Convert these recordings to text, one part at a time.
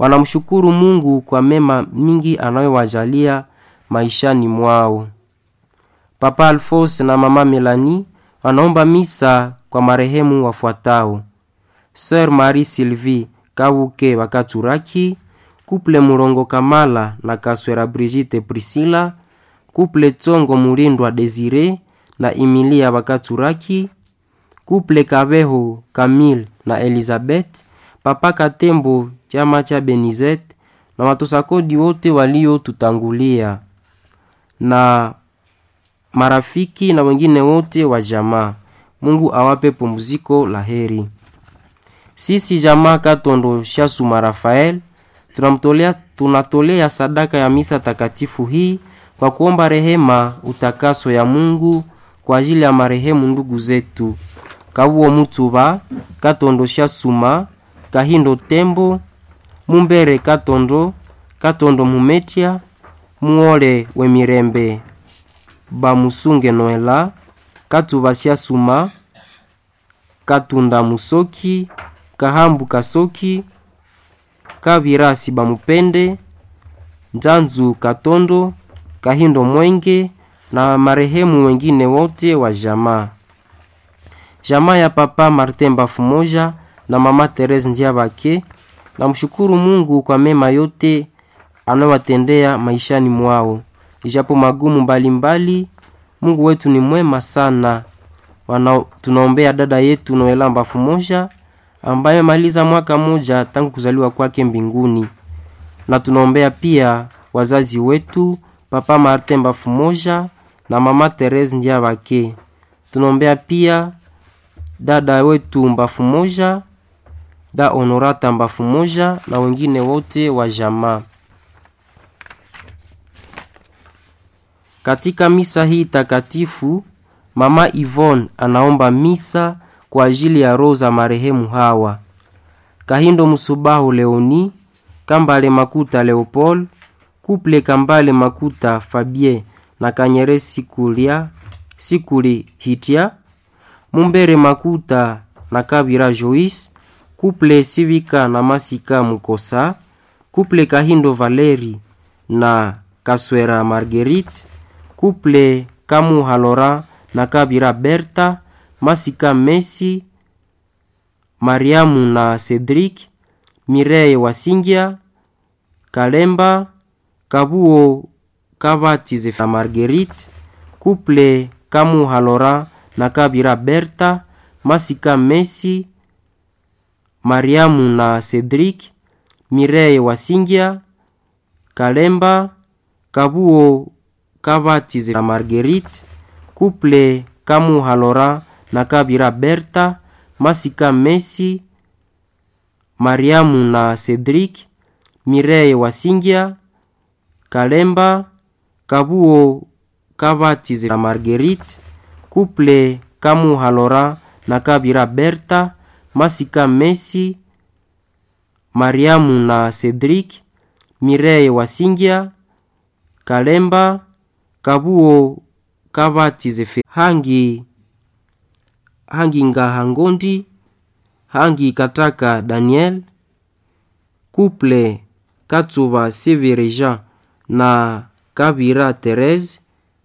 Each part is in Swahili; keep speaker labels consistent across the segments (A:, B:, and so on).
A: wanamshukuru Mungu kwa mema mingi anayowajalia maishani mwao. Papa Alphonse na mama Melanie wanaomba misa kwa marehemu wafuatao: Sœur Marie Sylvie Kabuke Bakaturaki, Couple Murongo Kamala na Kaswera Brigitte Priscilla, Couple Tsongo Mulindwa Desire na Emilia Bakaturaki, Couple Kabeho Camille na Elizabeth, Papa Katembo chama cha Benizet na watosakodi wote waliotutangulia na marafiki na wengine wote wa jamaa. Mungu awape pumziko la heri. Sisi jamaa Katondo Shasuma Rafael tunamtolea tunatolea sadaka ya misa takatifu hii kwa kuomba rehema, utakaso ya Mungu kwa ajili ya marehemu ndugu zetu Kabuo Mutuba Katondo Shasuma Kahindo Tembo Mumbere Katondo Katondo Mumetia Muole Wemirembe Bamusunge Noela Katuba Shasuma Katunda Musoki Kahambu Kasoki Kabirasi Bamupende Nzanzu Katondo Kahindo Mwenge na marehemu wengine wote wa jamaa. Jamaa ya Papa Martin Bafumoja na Mama Therese Ndiabake na mshukuru Mungu kwa mema yote anayowatendea maishani mwao, ijapo magumu mbalimbali mbali, Mungu wetu ni mwema sana. Wana, tunaombea dada yetu Noela Bafumoja ambaye maliza mwaka moja tangu kuzaliwa kwake mbinguni, na tunaombea pia wazazi wetu Papa Martin Bafumoja na Mama Therese Ndiabake. Tunaombea pia dada wetu Mbafu moja da Honorata Mbafu moja na wengine wote wa jamaa. Katika misa hii takatifu, Mama Yvonne anaomba misa kwa ajili ya roho za marehemu hawa: Kahindo Musubahu Leoni, Kambale Makuta Leopold, Kuple Kambale Makuta Fabien na Kanyere Sikulia Sikuli Hitia, Mumbere Makuta na Kabira Joyce, Kuple Sivika na Masika Mukosa, Kuple Kahindo Valeri na Kaswera Marguerite, Kuple Kamu Halora na Kabira Berta, Masika Messi, Mariamu na Cedric, Mireye Wasingia, Kalemba, Kabuo Kabatize na Marguerite, Kuple Kamu Halora na Kabira Berta, Masika Messi, Mariamu na Cedric, Mireye Wasingia, Kalemba, Kabuo Kabatize na Marguerite, Kuple Kamu Halora na Kabira Berta, Masika Messi, Mariamu na Cedric, Mireye Wasingia, Kalemba, Kabuo Kabatize na Marguerite, Kuple Kamu Halora na Kabira Berta, Masika Messi, Mariamu na Cedric, Mireye Wasingia, Kalemba, Kabuo Kabatize Hangi Hangi Ngahangondi, Hangi Kataka Daniel, Kuple Katsuba Severeja na Kabira Therese,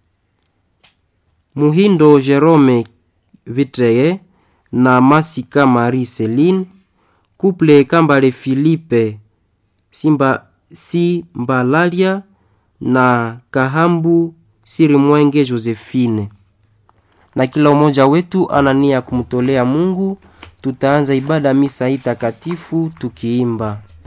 A: Muhindo Jerome Vitreye na Masika Marie Celine, Kuple Kambale Philippe Simba Simbalalia na Kahambu Sirimwenge Josephine. Na kila mmoja wetu anania kumtolea Mungu. Tutaanza ibada misa hii takatifu tukiimba